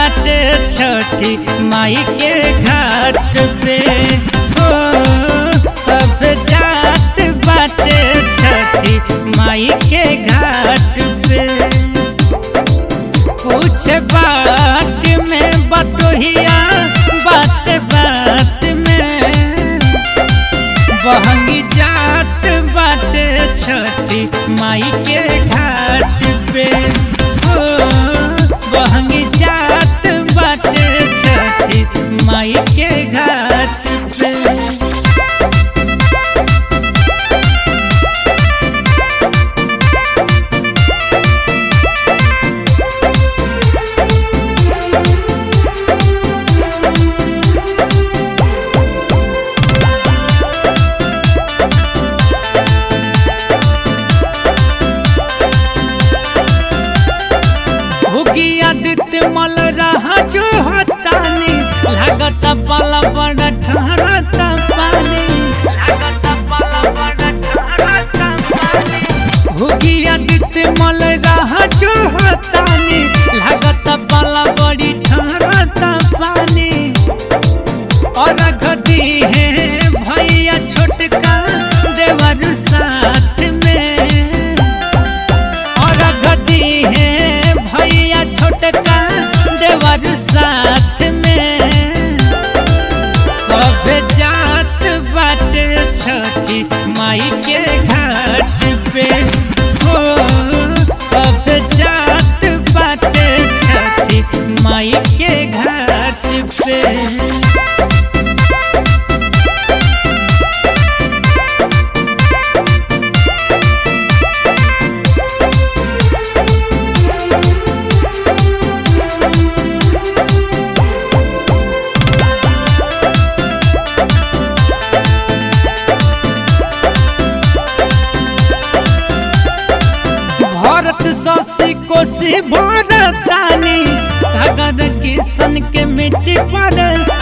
बाटे छठी माई के घाट पे हो सब जात बाटे छठी माई के घाट पे कुछ बात में बटोहिया बात बात में बहंगी जात बाटे छठी माई के घाट पे हो बहंगी जात बाटे छठी माई के घाट पे भुगी आदित्य मल रहा जो हतानी लागत पाला बड़ा ठहरता पानी लागत पाला बड़ा ठहरता पानी भुगी आदित्य मल रहा जो हतानी लागत पाला बड़ी ठहरता पानी और घटी है भैया छोटका देवर साथ में और गदी है भैया छोटका देवर साथ में सब जात बाटे छठी माई के घाट पे हो सब जात बाटे छठी माई के घाट पे भारत ससी कोसी भारतानी सागर किशन के मिट्टी पर